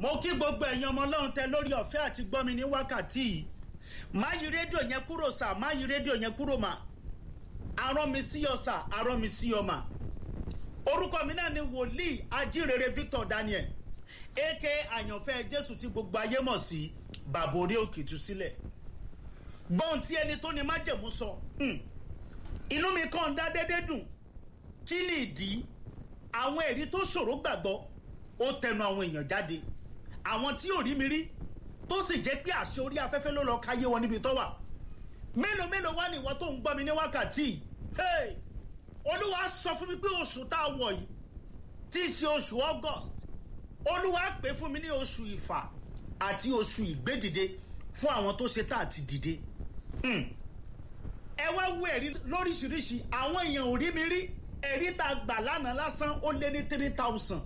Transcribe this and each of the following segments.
mo kí gbogbo ẹ̀yin ọmọ ọlọ́run tẹ lórí ọ̀fẹ́ àti gbọ́mi ní wákàtí yìí má yí rédíò yẹn kúrò sà má yí rédíò yẹn kúrò mà arán mi sí ọ sà arán mi sí ọ mà orúkọ mi náà ni wòlíì ajírere victor daniel aka àyànfẹ́ jésù tí gbogbo ayé mọ̀ sí bàbá orí òkè tú sílẹ̀ gbọ́n tí ẹni tó ní májẹ̀mú sọ inú mi kàn dá dédé dùn kí ni ìdí àwọn ẹ̀rí tó ṣòro gbàgbọ́ ó tẹnu àwọn èèyàn jáde àwọn tí ò rí mi rí tó sì jẹ́ pé àṣẹ orí afẹ́fẹ́ ló lọ káyé wọn níbi tó wà mélòó mélòó wá ní ìwọ tó ń gbọ́ mi ní wákàtí hey olúwa sọ fún mi pé oṣù tá a wọ̀ yìí tí í ṣe oṣù august olúwa pè fún mi ní oṣù ìfà àti oṣù ìgbédìde fún àwọn tó ṣe tá àti dìde ẹ wá wo ẹ̀rí lóríṣiríṣi àwọn èèyàn ò rí mi rí ẹ̀rí tá a gbà lánàá lásán ó lé ní three thousand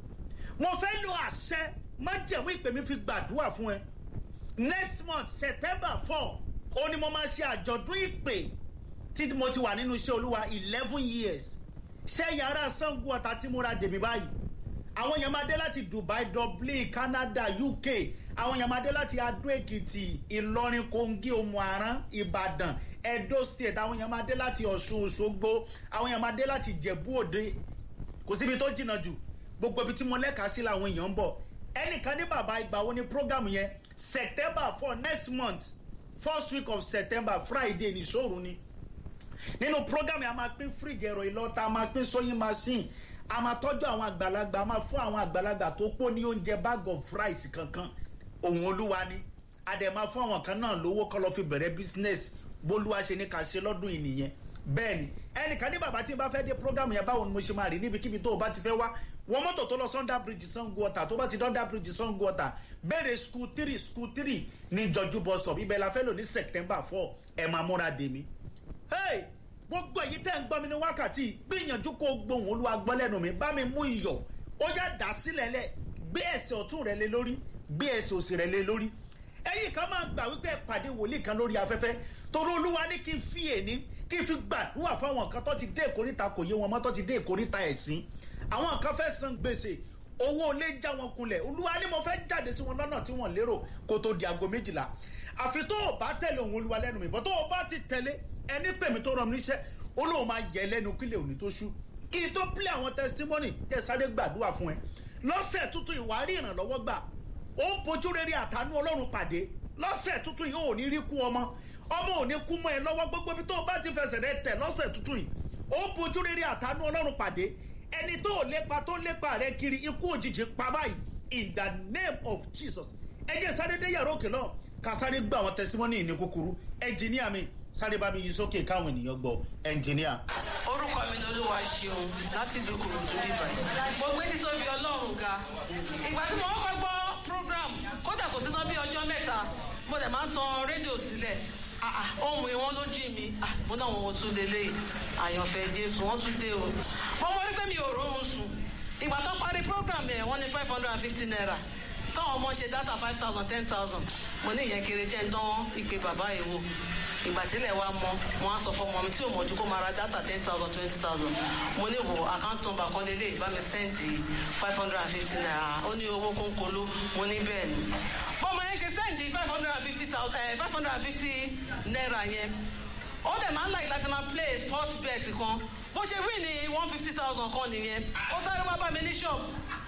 mo fẹ́ lo àṣẹ májẹ̀mú ìpè mi fi gbàdúrà fún ẹ next month september four ó ní mo máa ṣe àjọ̀dún ìpè tí mo ti wà nínú iṣẹ́ olúwa eleven years ṣé yàrá sango ọ̀tá tí mo ra dèmí báyìí àwọn èèyàn máa dé láti dubai dublin canada uk àwọn èèyàn máa dé láti adó èkìtì ìlọrin kogi omuaran ìbàdàn edo state àwọn èèyàn máa dé láti ọ̀ṣun òṣogbo àwọn èèyàn máa dé láti jẹ̀bú òde kò síbi tó jìnnà jù gbogbo ibi tí mo lẹ́ka sí làwọn èèyàn ń bọ̀ ẹnìkan ní bàbá ìgbà wo ni program yẹn september for next month first week of september friday ní sóòrù ni nínú program yẹn a máa pín fíríjì ẹ̀rọ ìlọ́ta a máa pín sewing machine a máa tọ́jú àwọn àgbàlagbà a máa fún àwọn àgbàlagbà tó pọ̀ ní oúnjẹ bag of rice kankan òun olúwa ni a dẹ̀ máa fún àwọn kan náà lówó kọ́ lọ́ fi bẹ̀rẹ̀ business bólúwa ṣe ní ká ṣe lọ́dún yìí nìyẹn bẹ́ẹ̀ ni ẹnìkan ní bàbá tí n bá fẹ́ dé program yẹn báwo ni mo ṣe máa rí níbikíbi tó o bá ti fẹ́ wá wọ́n mọ́tò tó lọ sunday bridge sango ọ̀tà tó bá ti dọ́ndà bridge sango ọ̀tà bẹ̀rẹ̀ school three school three ní jọjú bus stop ibẹ̀ la fẹ́ lò ní september four ẹ̀ máa múra dèmí. hey gbogbo èyí tẹ́ ń gbọ́ mi ní wákàtí gbìyànjú kó gbóhùn olúwa gbọ́ lẹ́nu mi bá mi mú iyọ̀ ó yá dà sílẹ̀ lẹ̀ gbé ẹsẹ̀ ọ̀tún rẹ̀ lé lórí gbé ẹsẹ̀ òsì rẹ̀ lé lórí ẹ̀yìn kan máa gbà wípé pàdé wòlíì kan lórí afẹ́fẹ́ torí olúwa ní kí n fi èní kí n fi gbàdúrà fáwọn kan tó ti dé ìkórìtà kò yé wọn mọ́ tó ti dé ìkórìtà ẹ̀sìn àwọn kan fẹ́ san gbèsè owó olé já wọn kunlẹ̀ olúwa ni mo fẹ́ jáde sí wọn lọ́nà tí wọ́n lérò kó tó di aago méjìlá àfi tó o bá tẹ̀lé òun olúwa lẹ́nu mi bọ́ tó o bá ti tẹ̀lé ẹni pèmí tó rọrùn níṣẹ́ olóhùn máa yẹ lẹ́nu kílẹ̀ òní tó ṣú kí n tó pílẹ̀ àwọn testimony tẹ̀ sáré gbàdúrà fún ẹ lọ́sẹ̀ tuntun ìwárí ìrànlọ́wọ́ gbà ó ń bojú rere àtànú ọlọ́run pàdé lọ́sẹ̀ tuntun yìí ò ní rí kú ọmọ ọmọ ò ní kú mọ́ ẹ lọ́wọ́ gbogbo ibi tó o bá ti fẹsẹ̀ rẹ tẹ̀ lọ́sẹ̀ tuntun yìí ó ń bojú rere àtànú ọlọ́run pàdé ẹni tó lépa tó lépa rẹ kiri ikú òjijì pa báyìí in the name of jesus ẹ jẹ́ sáré dé yàrá òkè náà ká sáré gbọ́ àwọn testimony ní kúkúrú ẹnjìníà mi sáré bá mi yí sókè káwọn ènìyàn gbọ́ ẹnjìníà. orúkọ mi ni olúwa ṣeun láti ìlú kòròdú bíbá mo gbé títóbi ọlọ́run ga ìgbà tí mo kọ́kọ́ gbọ́ program kódà kò síná bí ọjọ́ mẹ́ta mo dẹ̀ máa ń tan rédíò sílẹ̀ ohun ìwọ́n ló jí mi mo náà wọn tún lélẹ̀ àyànfẹ́ jésù wọ́n tún dé o mo mọ wípé mi ò rọrùn sùn ìgbà tó parí program yẹn wọ́n ní five hundred and fifty naira táwọn ọmọ ṣe data five thousand ten thousand mo ní ìyẹn kéré jẹ́ ń dán ìpè bàbá yìí wò ìgbà tílẹ̀ wa mọ mo á sọ fún ọmọ mi tí ò mọ̀ ju kó máa ra data ten thousand twenty thousand mo ní wo account number kan lélẹ̀ bá mi sẹ́ǹdì five hundred and fifty naira ó ní owó kónkóló mo ní bẹ́ẹ̀ ni bọ́mọ yẹn ṣe sẹ́ǹdì five hundred and fifty thousand five hundred and fifty naira yẹn ó dẹ̀ máa ń láì láti máa play sport bet kan bó ṣe wí ní one fifty thousand kan nìyẹn ó sáré wá bá mi ní shop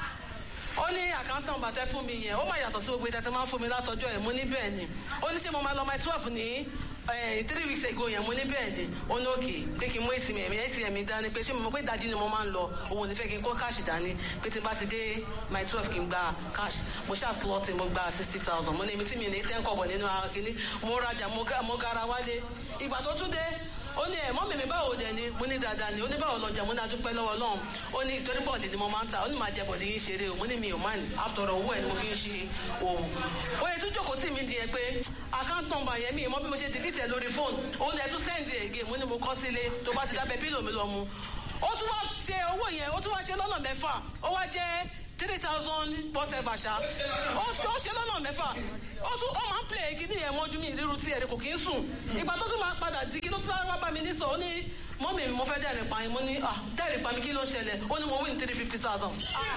ó ní àkántàn bàtẹ fún mi yẹn ó máa yàtọ̀ sí gbogbo ìdásẹ́ máa ń fún mi látọjọ́ ẹ̀ mo ní bẹ́ẹ̀ ni ó ní ṣé mo máa lọ my twelve ní three weeks ago yẹn mo ní bẹ́ẹ̀ ni ó ní òkè pé kí n mú atm ẹ̀mí atm mi dání pé ṣé mo mọ̀ pé ìdajì ni mo máa ń lọ òun ò ní fẹ́ kí n kó káàṣì dání pé tí n bá ti dé my twelve kí n gba káàṣì mo ṣáà slọ́ọ̀tì mo gba sixty thousand mo ní èmi tí mi ní ten kọ̀bọ̀ nínú ara kìíní mo rajà mo gara wálé ìgbà tó tún dé ó ní ẹ̀ mọ́mí mi báwo dẹ̀ ni mo ní dáadáa ni ó ní báwo lọ́jà mo ní adúpẹ́ lọ́wọ́ lọ́hùn ó ní torí bọ́ọ̀lì ni mo máa ń ta ó ní máa jẹ bọ̀dì yín ṣeré o mo ní mi ò máa ní àtọ̀rọ̀ owó ẹ̀ ni mo fi ń ṣe òwò. ó yẹ tún jókòó tì mí di ẹ pé account number yẹn mi mọ́ bí mo ṣe delete ẹ̀ lórí fóònù ó ní ẹ tún send ẹ̀ gé mo ní mo kọ́ sílé tó bá ti dábẹ́ pílò mi lọ mu. ó tún wá ṣe owó yẹn ó tún wá ṣe lọ́nà mẹ́fà ó wá jẹ́ three thousand whatever ṣá ó tó ṣe lọ́nà mẹ́fà ó tún ó máa ń play kíní yẹn mọ́jú mi ìrírú tí ẹ̀rí kò kí ń sùn ìgbà tó tún máa padà di kí ló tún sáré wá bá mi ní sọ ó ní mọ́mì mi mo fẹ́ dẹ́rìn pa yín mo ní ah dẹ́rìn pa mi kí ló ṣẹlẹ̀ ó ní mo win three fifty thousand.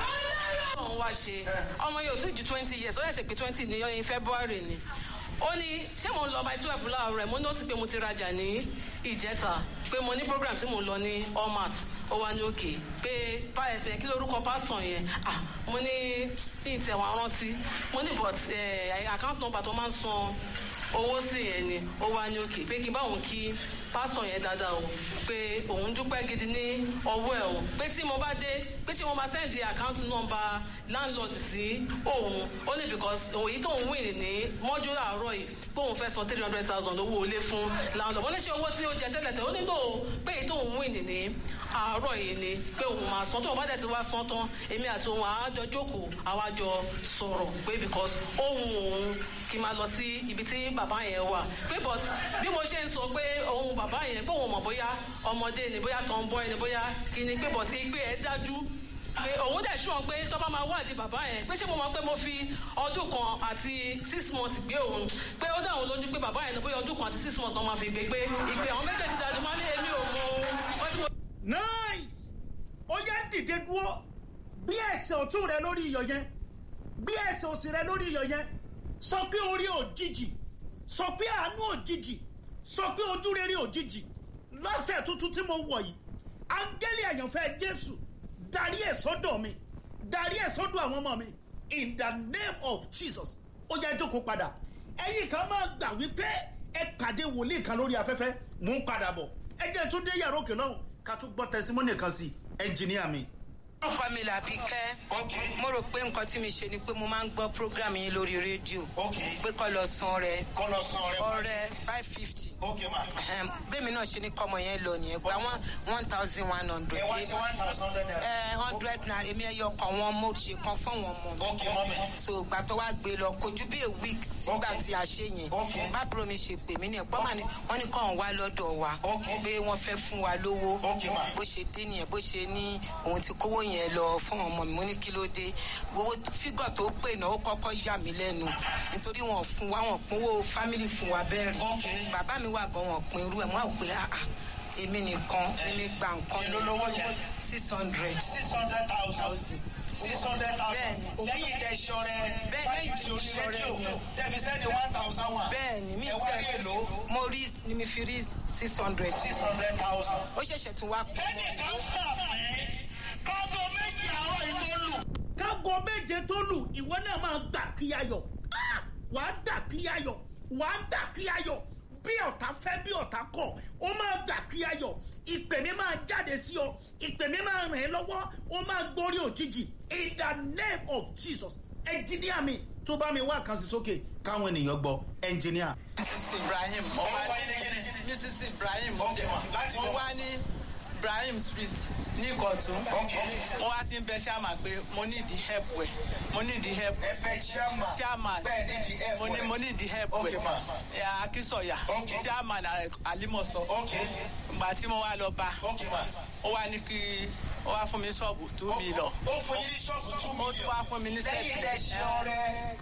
ọ̀hún wá ṣe ọmọ yóò tí ju twenty years ó yẹ ṣe pé twenty ní ọyìn february ni ó ní ṣé mo ń lọ by twelve láàárọ̀ rẹ̀ mo ní ó ti pé mo ti rajà ní ìjẹta pé mo ní program tí mo ń lọ ní allmat ó wá ní òkè pé báyẹ̀fẹ̀ kí lórúkọ pásítọ̀ yẹn ah mo ní ní ìtẹ̀wọ̀n rántí mo ní but account number tó máa ń san owó sí yẹn ni ó wá ní òkè pé kí báwọn kí pásítọ̀ yẹn dáadáa o pé òun dúpẹ́ gidi ní ọwọ́ ẹ̀ o pé tí mo bá dé pé tí mo máa sẹ́ndì account number landlord sí òun ó ní because èyí tó ń win ní mọ́jú àárọ̀ yìí pé òun fẹ́ san three hundred thousand owó ilé fún landlord wọ́n ní ṣe owó tí ó jẹ tẹ́lẹ̀tẹ́ ó nílò pé èyí tó ń win ní àárọ̀ yìí ni pé òun máa san tóun bá dẹ̀ ti wá san tán èmi àti òun àájọ jókòó àwájọ sọ̀rọ̀ pé because ohun òun kì í máa lọ sí ibi tí bàbá yẹn wà pé but bí mo ṣe ń sọ pé ohun bàbá yẹn pé òun mọ̀ bóyá ọmọdé ni bóyá tó ń bọ́ ẹni bóyá kí ni pé but ìgbé ẹ̀ dájú pé òun dẹ̀ sùn pé tó bá máa wádìí bàbá yẹn pé ṣé mo mọ̀ pé mo fi ọdún kan àti six months gbé òun pé ó dáhùn lójú pé bàbá yẹn ni bóyá ọdún kan àti six months náà máa fi gbé pé ìgbé àwọn méjèèjì dájú máa ní èmi ò mọ ohun tí mo. nice ó yẹ dìde dúró bí ẹsẹ̀ ọ̀tún rẹ lórí iyọ̀ yẹn bí ẹsẹ̀ òsì rẹ lórí iyọ̀ yẹn sọ pé orí òjijì sọ pé àánú òjijì sọ pé ojú rere òjijì lọ́sẹ̀ tuntun tí mo wọ̀ yìí áńgẹ́lì àyànfẹ́ jésù darí ẹ̀ sọ́dọ̀ mi darí ẹ̀ sọ́dọ̀ àwọn ọmọ mi in the name of jesus ó yẹ jókòó padà ẹ̀yin kan máa gbà wípé ẹ pàdé wòlíì kan lórí afẹ́fẹ́ mò ń padà bọ̀ ẹ jẹ́ tún dé yàrá òkè lọ́hùn ká tún gbọ́ tẹsimọ́nì kan sí ẹnjìníà mi. orúkọ mi làbí kẹ́ mo rò pé nǹkan tí mi ṣe ni pé mo máa ń gbọ́ program yín lórí rédíò pé kọ́ lọ san rẹ kọ́lọ̀ san ọrẹ ọrẹ five fifty ok ma bẹ́ẹ̀mi náà ṣe ní kọ́mọ yẹn lọ nìyẹn gba one one thousand one hundred ẹ wá sí one thousand naira. ẹ hundred naira èmi ẹyọ kan wọn mo ṣe kan fún wọn mọ ok mọ́mi so ìgbà tó wá gbé lọ kojú bí a week sígbà tí a ṣe yẹn Okay. bábúrò mi ṣe pè mí ní ẹ̀pọ́ mà ní wọ́n ní kàn wá lọ́dọ̀ wa Okay. pé wọ́n fẹ́ fún wa lówó Okay, ma. bó ṣe dé nìyẹn bó ṣe ní òun ti kówó yẹn lọ fún ọmọ mi mo ní kí ló dé owó fígọ̀ tó pè náà ó kọ́kọ́ yà mí lẹ́nu nítorí wọn fún wa wọn pínwó fámìlì fún wa bẹ́ẹ̀ rí Okay. bàbá mi wà gan wọn pin irú ẹ̀ wọ́n á wò pé ah ah èmi nìkan èmi gba nǹkan èló lówó yẹn six hundred six hundred thousand six hundred thousand Bẹ́ẹ̀ni. lẹ́yìn tẹ ṣọrẹ Bẹ́ẹ̀, báyìí lẹ́yìn tí tí orí mo ṣọrẹ rédíò yẹn. tẹ̀fi sẹ́ni one thousand one bẹ́ẹ̀ ni mi ẹ wá rí èlò mo rí ni mi fi rí six hundred six hundred thousand. ó ṣẹ̀ṣẹ̀ tún wá kú. kẹ́nìkan sàmì kábọ̀ méjì àárọ̀ yìí tó lù. kágo méje tó lù ìwọ náà máa gbà kí ayọ̀ Ah! wàá gbà kí ayọ̀ wàá gbà kí ayọ̀ bí ọ̀tá fẹ́ bí ọ̀tá kọ̀ ó máa gbà kí ayọ̀ ìpè mi máa jáde sí ọ ìpè mi máa ràn ẹ́ lọ́wọ́ ó máa gbórí òjijì in the name of jesus ẹnjìníà mi tó bá mi wá kan sí sókè káwọn ènìyàn gbọ́ ẹnjìníà. mrs ibrahim mo ọmọ wá wáyé ní kíni. mrs ibrahim Ok, ma. Láti mo bọ̀. wá ní ibrahim street ní ìkọ̀tún Ok. mo wá ti ń bẹ ṣáàmà pé mo ní ìdí help wẹ̀ mo ní ìdí help ẹbẹ chairman chairman bẹ́ẹ̀ ní di ẹ̀ mo ní mo ní ìdí help Ok, wẹ̀ ma. ẹ̀ akínsọ̀yà Ok. chairman alimọ̀sọ ok ìgbà tí mo wá lọ bá ok ma. ó wá ní kí ó wá fún mi ṣọ́ọ̀bù tó mi lọ ó fún yín ní ṣọ́ọ̀bù two ó million. tún wá fún mi ní lẹ́yìn tẹ ṣọrẹ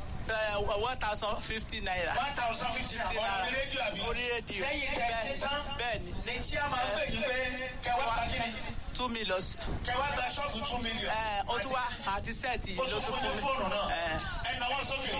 one thousand fifty naira one thousand fifty naira ọ̀rọ̀ mi rédíò àbí. orí rédíò lẹ́yìn tẹ ṣe tán bẹ́ẹ̀ ni ní tí a máa ń pè yín pé kẹwàá gba kíni two million kẹwàá gba ṣọ́ọ̀bù two million. ẹ ó tún wá àti sẹ́ẹ̀tì ó yìí ló tún tún fún ní fún fóònù mi. náà Ẹ. ẹ náwó sókè.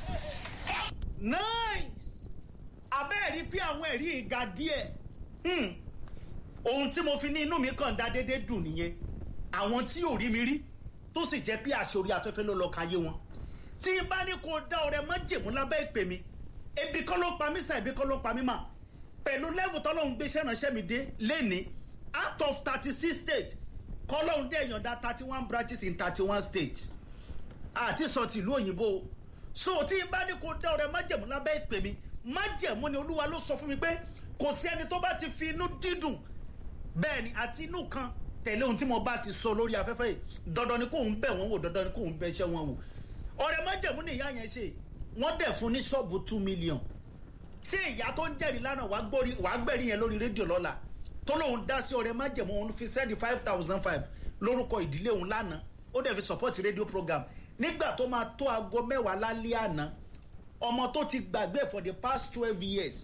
nice abẹ́ẹ̀rí bí àwọn ẹ̀rí ìga díẹ̀ Hmm. ohun tí mo fi ní inú mi kàn dá déédéé dùn nìyẹn àwọn tí ò rí mi rí tó sì jẹ́ pé àṣẹ orí afẹ́fẹ́ ló lọ káyé wọn tí n bá ní kó dá ọrẹ mọ́ jèmú lábẹ́ ìpè mi ebi kọ́ ló pa mí sàn ebi kọ́ ló pa mí mà pẹ̀lú lẹ́wù tọ́lọ́hún gbéṣẹ́ ránṣẹ́ mi dé lẹ́ni out of thirty six states kọ́lọ́hún dé èèyàn thirty one branches in thirty one states àti sọ tìlú òyìnbó o. so tí n bá ní kó dá ọrẹ májẹ̀mú lábẹ́ ìpè mi májẹ̀mú ni olúwa ló sọ fún mi pé kò sí ẹni tó bá ti fi inú dídùn bẹ́ẹ̀ ni àti inú kan tẹ̀lé ohun tí mo bá ti sọ lórí afẹ́fẹ́ yìí dandan ni kóun bẹ̀ wọ́n wò dandan ni kóun bẹ̀ ṣẹ́ wọn wò ọrẹ májẹ̀mú ni ìyá yẹn ṣe wọ́n dẹ̀ fún ní ṣọ́ọ̀bù two million ṣé ìyá tó ń jẹ́rìí lánàá wàá gbórí- wàá gbẹ̀rí yẹn lórí rédíò lọ́la tó lóun dá sí ọrẹ májẹ̀mú òun fi sẹ́ni five thousand five lórúkọ ìdílé òun lánàá ó dẹ̀ fi support rédíò program nígbà tó máa tó aago mẹ́wàá lálẹ́ àná ọmọ tó ti gbàgbé for the past twelve years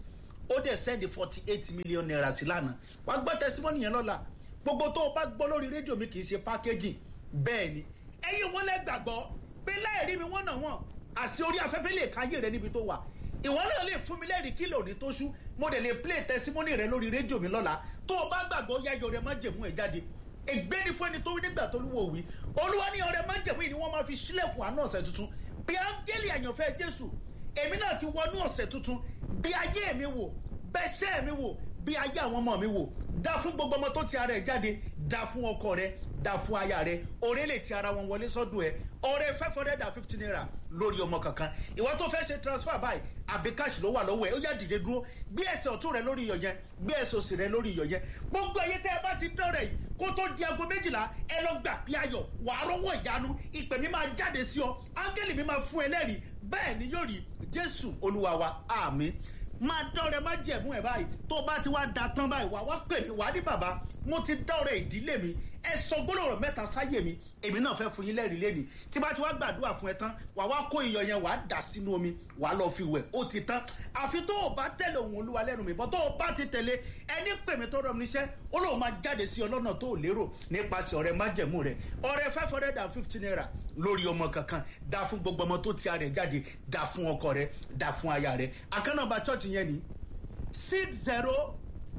ó dẹ̀ sẹ́ndì forty eight million naira sí lánàá wà á gbọ́ tẹsímọ́nì yẹn lọ́la gbogbo tó o bá gbọ́ lórí rédíò mi kì í ṣe pákéjì bẹ́ẹ̀ ni ẹ̀yin wọn lẹ gbàgbọ́ pé láìrí mi wọ́n nà wọ́n àṣì orí afẹ́fẹ́ lè káyé rẹ níbi tó wà ìwọ náà lè fún mi lẹ́rìí kílò ní tó ṣú mo dẹ̀ lè play testimony rẹ lórí rédíò mi lọ́la tó o bá gbàgbọ́ yáyọ rẹ má jẹ̀mú ẹ̀ jáde ègbé ni fún ẹni tó wí nígbà tó lúwo wí olúwa ní ọrẹ má jẹ̀mú yìí ni wọ́n máa fi sílẹ̀kùn àánú ọ̀sẹ̀ tuntun bí áńgẹ́lì àyànfẹ́ jésù èmi náà ti wọnú ọ̀sẹ̀ tuntun bí ayé mi wò bẹ́sẹ̀ mi wò bí ayé àwọn ọmọ mi wò dá fún gbogbo ọmọ tó ti ara ẹ̀ jáde dá fún ọkọ rẹ dá fún aya rẹ ọrẹ lè ti ara wọn wọlé sọdún ẹ ọrẹ five hundred and fifty naira lórí ọmọ kankan ìwọ tó fẹ́ ṣe transfer báyìí àbí cash ló wà lọ́wọ́ ẹ ó yá dìde dúró gbé ẹsẹ̀ ọ̀tún rẹ lórí iyọ̀ yẹn gbé ẹsẹ̀ òsì rẹ lórí iyọ̀ yẹn gbogbo ẹyẹ tẹ́ ẹ bá ti dán rẹ yìí kó tó di aago méjìlá ẹ lọ gbà pí ayọ̀ wàá rọ́wọ́ ìyanu ìpè mi máa jáde sí ọ áńgẹ́lì mi máa fún ẹ lẹ́rìí bẹ́ẹ̀ ni yóò rí jésù olúwa wa àmín máa dọ́rẹ̀ má jẹ̀mú ẹ̀ báyìí tó bá ti wá da tán báyìí wá wá pè mí wá ní bàbá mo ti dọ́rẹ̀ ìdílé mi ẹ sọ gbólóhùn mẹ́ta sáyé mi èmi náà fẹ́ fún yín lẹ́rìí lẹ́nìí tí bá ti wá gbàdúrà fún ẹ tán wà wá kó iyọ̀ yẹn wà á dà sínú omi wà á lọ fi wẹ̀ ó ti tán àfi tó o bá tẹ̀lé òun olúwa lẹ́nu mi bọ́ tó o bá ti tẹ̀lé ẹni pè mí tó rọ mi níṣẹ́ ó lóun máa jáde sí ọlọ́nà tó o lérò nípasẹ̀ ọ̀rẹ́ májẹ̀mú rẹ̀ ọ̀rẹ́ five hundred and fifty naira lórí ọmọ kankan dá fún gbogbo ọmọ tó ti ara ẹ̀ jáde dá fún ọkọ rẹ̀ dá fún aya rẹ̀ àkànnàbà church yẹn ni six zero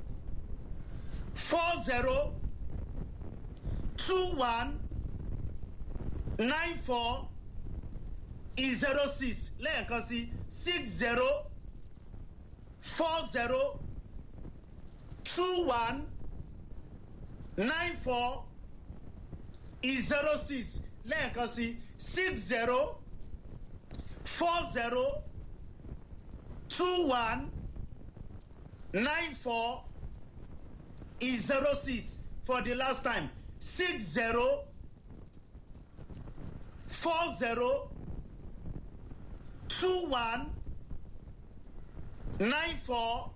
four zero two one nine four zero six lẹ́ẹ̀kan sí six zero four zero two one nine four zero six lẹ́ẹ̀kan sí six zero four zero two one nine four zero six for the last time six zero four zero two one nine four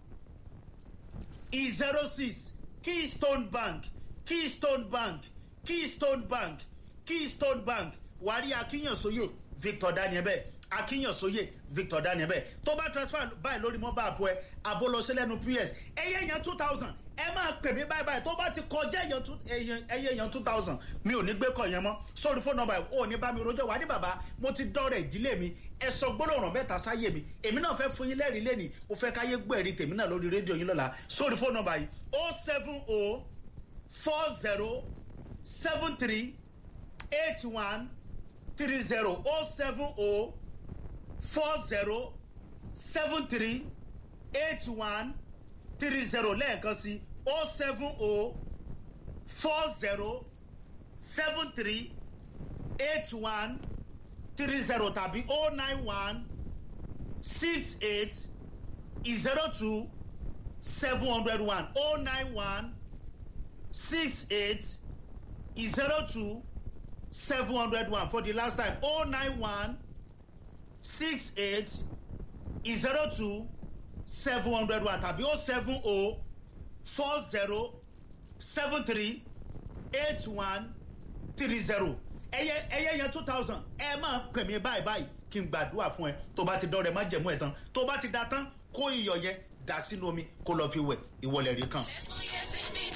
zero six keystone bank keystone bank keystone bank keystone bank wàrí akínyànsóyè victor daniel bẹ́ẹ̀ akínyànsóyè victor daniel bẹ́ẹ̀ tó bá transfer báyìí lórí mobile àpò ẹ àbó lọ sí lẹ́nu ps ẹyẹ yẹn two thousand ẹ máa pè mí báyìí báyìí tó bá ti kọjá ẹyẹ yẹn two thousand mi ò ní gbé kọ yẹn mọ́ sórí fóònù nọmba ò ní bá mi rojọ́ wà ní bàbá mo ti dọ́rẹ̀ ìdílé mi ẹ sọ gbólóhùn mẹ́ta sáyé mi èmi náà fẹ́ fún yín lẹ́rìí lẹ́nìí mo fẹ́ káyé gbọ́ ẹ̀rí tèmi náà lórí rédíò yín lọ́la sórí fóònù nọmba yìí o seven o four zero seven three eight one three zero o seven o four zero seven three eight one three zero lẹ́ẹ̀kan sí o seven o four zero seven three eight one three zero tàbí o nine one six eight zero two seven hundred one o nine one six eight zero two seven hundred one for the last time o nine one six eight zero two seven hundred one tàbí o seven o four zero seven three eight one three zero ẹyẹ ẹyẹ yẹn two thousand ẹ máa pè mí báyìí báyìí kí n gbàdúrà fún ẹ tó bá ti dọrẹ má jẹmú ẹ tán tó bá ti da tán kó iyọ̀ yẹn dà sínú omi kó lọ fi wẹ̀ ìwọlẹ̀ rí kan.